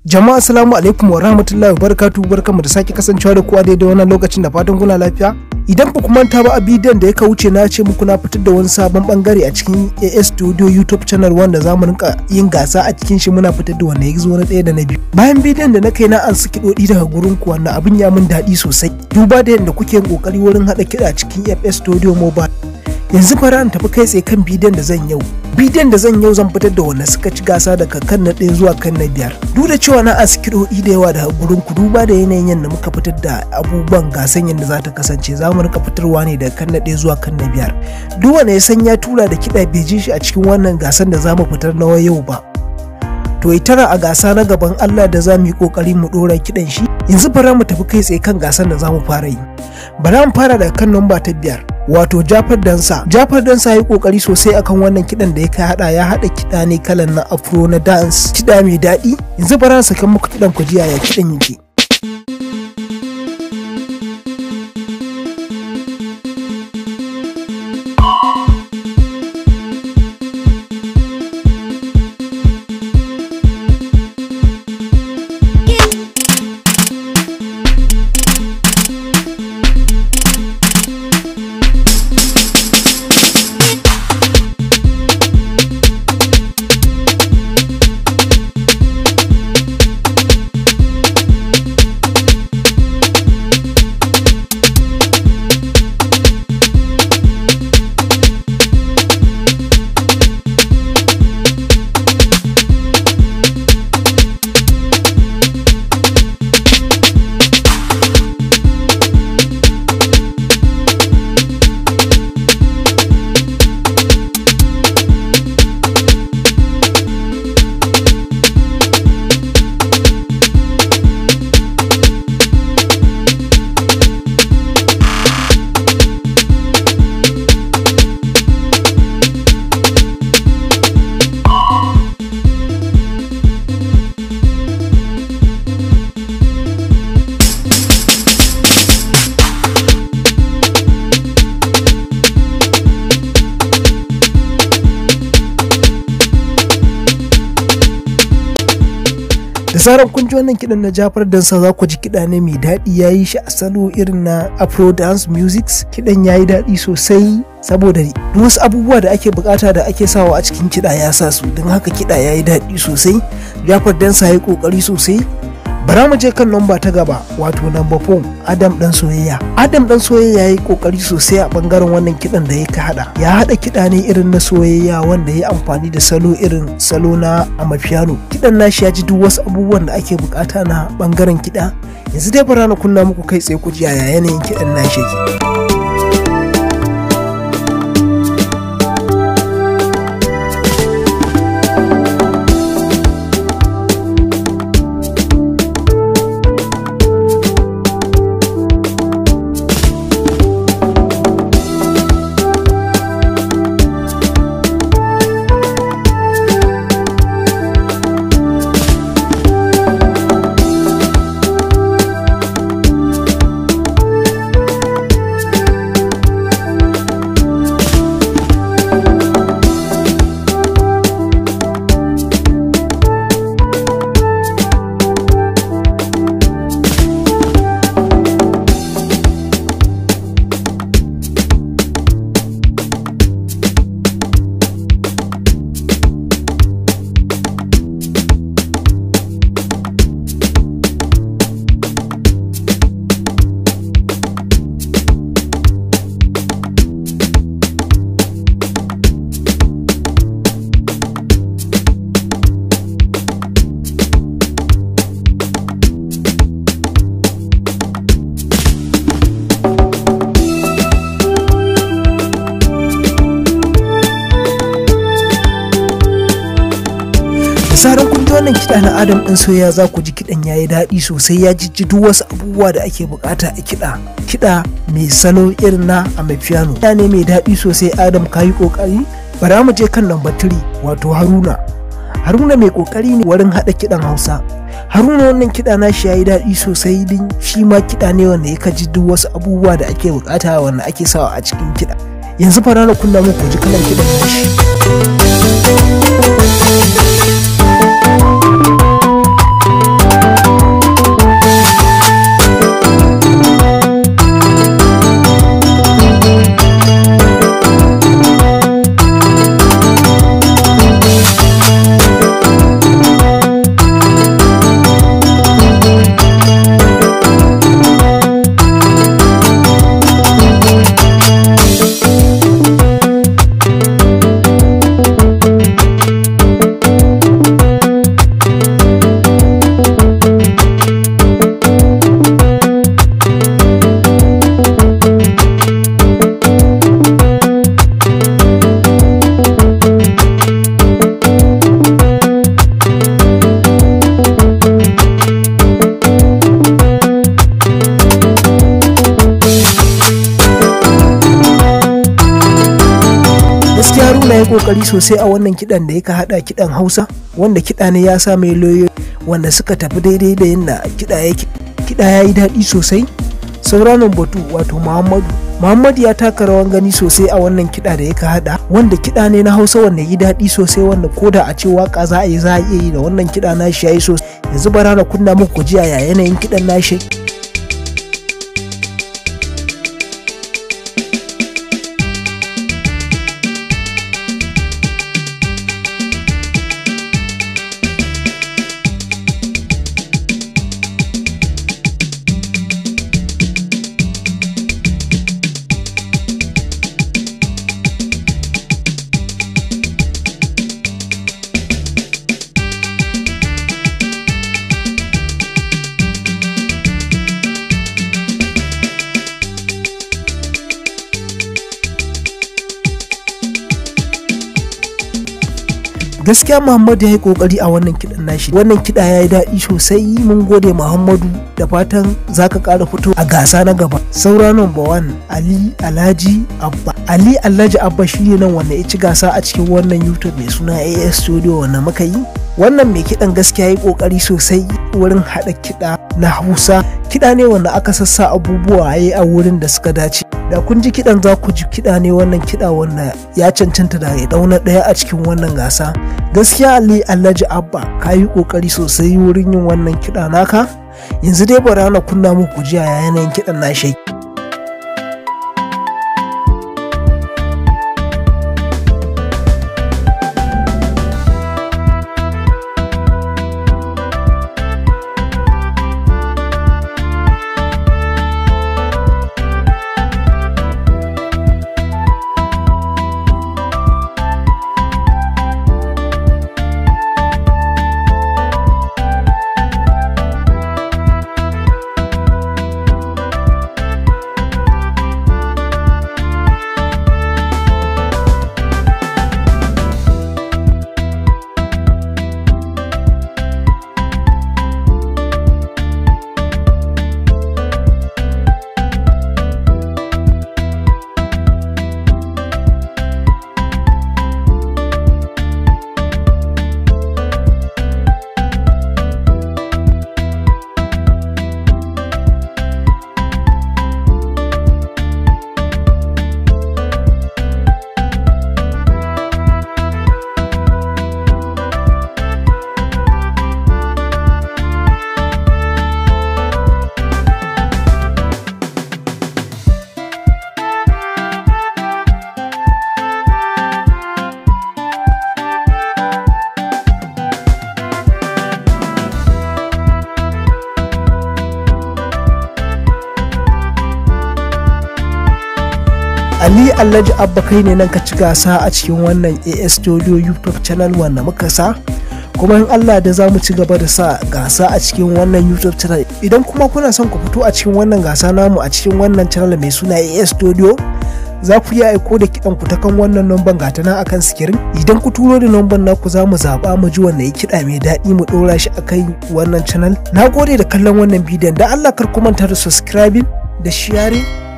Jama'a assalamu alaikum wa rahmatullahi wa barakatuhu barkamu da sake kasancewa da kowa daidai wannan lokacin da fatan kuna lafiya. Idan ba ku manta ba a bidiyon da ya wuce na ce muku na fitar da wani sabon bangare a cikin AS Studio YouTube channel wanda za mu rinka yin gasa a cikin shi muna fitar da wanda ya zo na ɗaya da na biyu. Bayan bidiyon da na kai na an saki kiɗoɗi daga gurin ku wannan abin ya min daɗi sosai. Duba da yadda kuke yin ƙoƙari wurin haɗa kiɗa a cikin FS Studio Mobile. yanzu fara in tafi kai tsaye kan bidiyon da zan yau bidiyon da zan yau zan fitar da wanda suka ci gasa daga kan na ɗaya zuwa kan na biyar duk da cewa na askiroɗi da yawa daga gurin ku duba da yanayin yadda muka fitar da abubuwan gasan yadda za ta kasance za mu rika fitarwa ne daga kan na ɗaya zuwa kan na biyar duk wanda ya san ya tura da kiɗa bai ji shi a cikin wannan gasan da za mu fitar na yau ba to tara a gasa na gaban Allah da za mu yi kokari mu dora kidan shi yanzu bara mu tafi kai tsaye kan gasan da za mu fara yi bara mu fara daga kan namba ta biyar wato Jafar Dansa Jafar Dansa ya yi kokari sosai akan wannan kidan da ya kai hada ya hada kida ne kalan na afro na dance kida mai daɗi yanzu bara saka muku kidan ku jiya ya kidan yake da zarar kun ji wannan kidan na Jafar Dansa za ku ji kiɗa ne mai daɗi ya yi shi a salo irin na Afro dance music kiɗan ya yi daɗi sosai saboda wasu abubuwa da ake bukata da ake sawa a cikin kiɗa ya sa su don haka kiɗa ya yi daɗi sosai Jafar Dansa ya yi ƙoƙari sosai bara mu je kan lamba ta gaba wato namba 4 adam dan soyayya adam dan soyayya ya yi kokari sosai a bangaren wannan kidan da ya ka hada ya hada kida ne irin na soyayya wanda ya amfani da salo irin salo na amapiano kidan nashi ya ji duk wasu abubuwan da ake bukata na bangaren kida yanzu dai bara na kunna muku kai tsaye ku ji yaya yanayin kidan nashi yake zaran kun ji wannan kiɗa na adam ɗin soya za ku ji kiɗan ya yi daɗi sosai ya jijji duk wasu abubuwa da ake bukata a kiɗa kiɗa mai salo irin na amapiano kiɗa ne mai daɗi sosai adam ka yi ƙoƙari bara mu je kan lamba 3 wato haruna haruna mai ƙoƙari ne wurin haɗa kiɗan hausa haruna wannan kiɗa na shi ya yi daɗi sosai din shi ma kiɗa ne wanda ya kaji duk wasu abubuwa da ake bukata wanda ake sawa a cikin kiɗa yanzu fara na kunna muku ji kalan kiɗan nashi kokari sosai a wannan kiɗan da yaka haɗa kiɗan hausa wanda kiɗa ne ya sa mai loyo wanda suka tafi daidai da yadda kiɗa yake kiɗa ya yi daɗi sosai sauranan batu wato muhammadu muhammadu ya taka rawan gani sosai a wannan kiɗa da yaka haɗa wanda kiɗa ne na hausa wanda yi daɗi sosai wanda ko da a ce waka za a yi za a iya yi da wannan kiɗa nashi ya yi sosai yanzu bara na kunna muku jiya ya yanayin kiɗan nashi gaskiya muhammadu ya yi kokari a wannan kiɗan nashi wannan kiɗa ya yi daɗi sosai mun gode muhammadu da fatan za ka ƙara fito a gasa na gaba saura number one ali alhaji abba ali alhaji abba shi ne nan wanda ya ci gasa a cikin wannan youtube mai suna as studio wanda muka yi wannan mai kiɗan gaskiya ya yi kokari sosai wurin haɗa kiɗa na hausa kiɗa ne wanda aka sassa abubuwa ya a wurin da suka dace da kun ji kiɗan za ku ji kiɗa ne wannan kiɗa wanda ya cancanta da ya dauna ɗaya a cikin wannan gasa gaskiya ali alhaji abba ka yi ƙoƙari sosai wurin yin wannan kiɗa naka yanzu dai bara na kunna muku jiya ya yanayin kiɗan na shai Ali Alhaji Abba kai ne nan ka ci gasa a cikin wannan AS Studio YouTube channel wanda muka sa kuma in Allah da za mu ci gaba da sa gasa a cikin wannan YouTube channel idan kuma kuna son ku fito a cikin wannan gasa namu a cikin wannan channel mai suna AS Studio za ku iya aiko da kiɗan ku ta kan wannan numban gata nan akan sikirin idan ku turo da numban naku za mu zaɓa mu ji wanda ya kiɗa mai daɗi mu ɗora shi akan wannan channel na gode da kallon wannan bidiyon da Allah kar ku manta da subscribing da sharing